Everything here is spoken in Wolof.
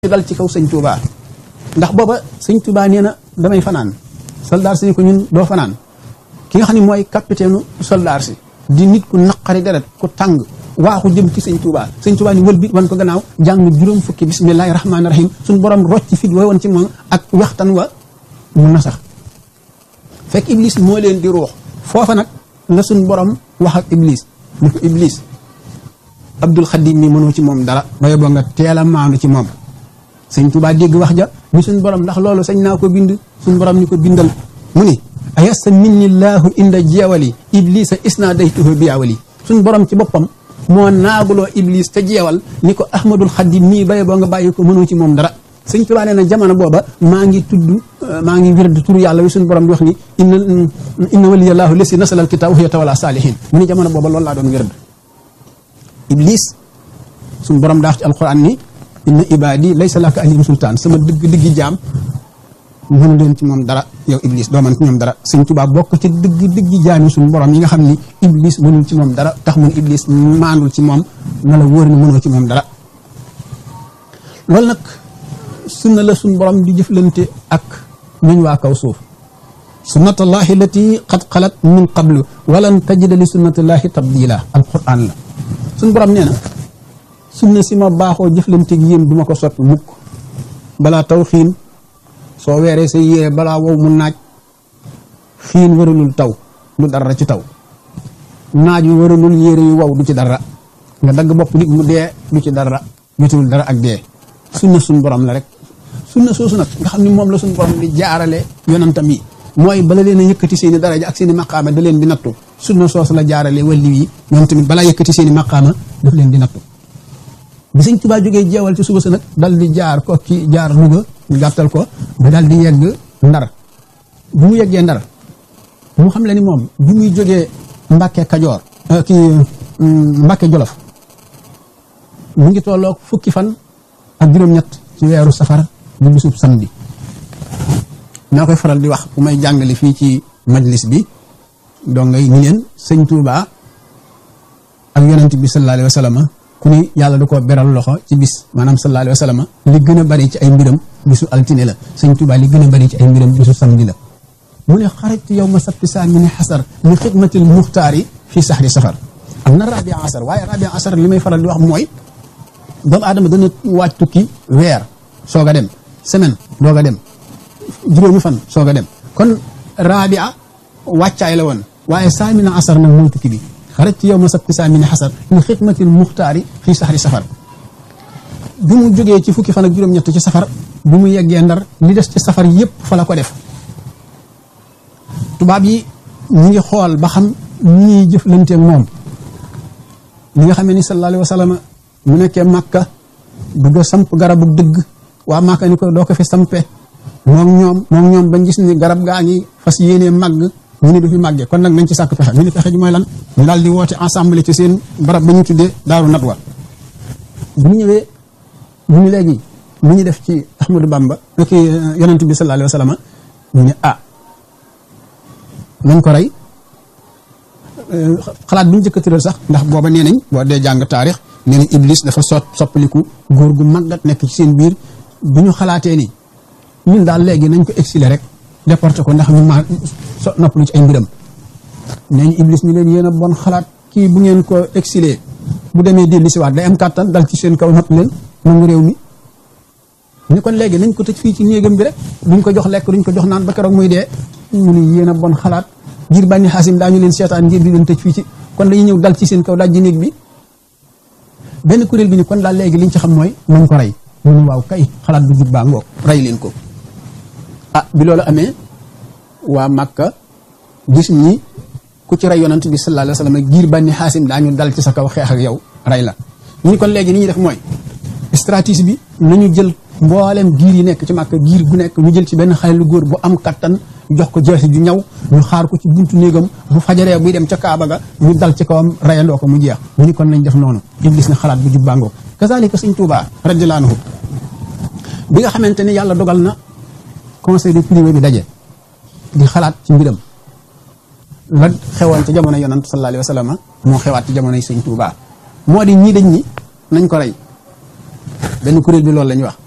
dal ci kaw sëñ Touba ndax booba sëñ Touba nee na damay fanaan soldaar si ni ko ñun doo fanaan ki nga xam ne mooy capitaine soldaar si di nit ku naqari deret ku tàng waaxu jëm ci sëñ Touba sëñ Touba ni wël bi wan ko gannaaw jàng juróom fukki bismillahi rahmaani rahim suñu borom rocc fit wa woon ci moom ak waxtaan wa mun na sax fekk iblis moo leen di ruux foofa nag la suñ borom wax ak iblis ni ko iblis abdul xadim mi mënoo ci moom dara baye boo nga teel a maandu ci moom sëñ Tuubaa dégg wax ja ni suñ borom ndax loolu sañ naa ko bind suñ borom ni ko bindal mu ni ayasta minni laahu inda jeewali iblisa isna daytuhu biyawali suñ borom ci boppam moo naaguloo iblis te jeewal ni ko ahmadul xadim mii baye boo nga bàyyi ko mënoo ci moom dara sëñ Tuubaa nee na jamono booba maa ngi tudd maa ngi wird tur yàlla wi suñu borom di wax ni inna inna waliyallahu lesi nasalal kitaab wa yatawalla saalihin mu ni jamono booba loolu laa doon wird iblis suñu borom daa wax ci alquran ni inna ibadi laysa laka alayhim sultaan sama dëgg dëggi jaam mënu leen ci moom dara yow iblis doo man ci ñoom dara sëñ Tuubaa bokk ci dëgg dëggi jaam yi suñu borom yi nga xam ni iblis mënul ci moom dara tax mun iblis maandul ci moom na la wóor ni mënoo ci moom dara loolu nag sunna la suñ borom di jëflante ak ñuñ waa kaw suuf sunnatullahi lati qad xalat min qablu walan tajida li sunnatullahi tabdila alquran la suñ borom nee na sunna si ma baaxoo jëflante ak yéen du ma ko soppi mukk balaa taw xiin soo weeree sa yére balaa wow mu naaj xiin waralul taw du dara ci taw naaj wi waralul yére yu wow du ci dara nga dagg bopp nit mu dee du ci dara jotul dara ak dee sunna suñ borom la rek sunna soosu nag nga xam ne moom la suñu borom di jaarale yonantam yi mooy bala leen a yëkkati seen i daraja ak seen i maqaama da leen di nattu sunna soosu la jaarale walli yi ñoom tamit balaa yëkkati seen i maqaama daf leen di nattu bi sëñ Tuubaa jógee jeewal ci suba sa nag dal di jaar ko ki jaar Louga ñu gàttal ko ba dal di yegg ndar bu mu yeggee ndar mu xam le ni moom bi muy jógee Mbàkke Kajoor kii Mbàkke Jolof mu ngi tolloog fukki fan ak juróom-ñett ci weeru safar di bisub samedi naa koy faral di wax bu may jàngale fii ci majlis bi donc ngay ni leen sëñ Touba ak yonent bi sallallahu alayhi wa sallam ku ni yàlla da koo beral loxo ci bis maanaam sallallahu alayhi wa sallam li gën a bari ci ay mbiram bisu altine la sëñ Touba li gën a bari ci ay mbiram bisu samedi la mu ne xarajtu yow ma sabti saa mi ne xasar li xidmatil muxtaari fii saxri safar am na rabia asar waaye rabia asar li may faral di wax mooy doomu aadama dana waaj tukki weer soog a dem semaine doog a dem juróomi fan soog a dem kon rabia wàccaay la woon waaye saamina asar nag mooy tukki bi xarat ci yow ma sabti saamina xasar li xidmatil muxtaari fii saxri safar bi mu jógee ci fukki fan ak juróom-ñett ci safar bi mu yeggee ndar li des ci safar yépp fa la ko def tubaab yi ñu ngi xool ba xam ñii jëflanteeg moom li nga xamee ni sallallahu alayhi wa sallam mu nekkee màkka bëgg a samp garabu dëgg waa màkka ni ko doo ko fi sampe moom ñoom moom ñoom bañ gis ni garab gaa ngi fas yéenee màgg ñu ne du fi màggee kon nag nañ ci sàkk pexe ñu ne pexe ji mooy lan ñu daal di woote ensemble ci seen barab ba ñu tuddee daaru natwa bu ñu ñëwee ñu ni léegi mu ñu def ci Ahmadou Bamba ki yonent bi sallallahu alayhi wa sallam ñu ne ah nañ ko rey xalaat bi ñu jëkk a tëral sax ndax booba nee nañ boo dee jàng taarix nee nañ iblis dafa sot soppaliku góor gu màggat nekk ci seen biir bu ñu xalaatee ni ñun daal léegi nañ ko exiler rek déporté ko ndax ñu ma so noppalu ci ay mbiram nee ñu iblis ñu leen yéen a bon xalaat kii bu ngeen ko exiler bu demee dellu si waat day am kàttan dal ci seen kaw not leen nangu réew mi ñu kon léegi nañ ko tëj fii ci néegam bi rek duñ ko jox lekk duñ ko jox naan ba keroog muy dee ñu ne yéen a bon xalaat ngir bànni xaasim daañu leen seetaan ngir di leen tëj fii ci kon dañuy ñëw dal ci seen kaw daaj ji néeg bi benn kuréel bi ni kon daal léegi liñ ci xam mooy nañ ko rey ñu ne waaw kay xalaat bu jub baa ngoog rey leen ko ah bi loolu amee waa Makka gis ñi ku ci rey yonant bi sallallahu alayhi wa sallam giir bànni xaasim daañu dal ci sa kaw xeex ak yow rey la ñu kon léegi ni ñuy def mooy stratégie bi nañu jël mboolem giir yi nekk ci Makka giir gu nekk ñu jël ci benn xale lu góor bu am kattan jox ko jeexi ju ñaw ñu xaar ko ci buntu néegam bu fajaree buy dem ca Kaaba ga ñu dal ci kawam rayandoo ko mu jeex ñu ni kon nañ def noonu iblis na xalaat bu jub bàngoo kazalika sëñ Tuubaa radiyallaahu anhu bi nga xamante ni yàlla dogal na conseil de privé bi daje di xalaat ci mbiram la xewoon ci jamono yonant sallallahu alayhi wa sallam moo xewaat ci jamonoy sëñ Tuubaa moo di ñii dañ ñi nañ ko rey benn kuréel bi loolu la ñuy wax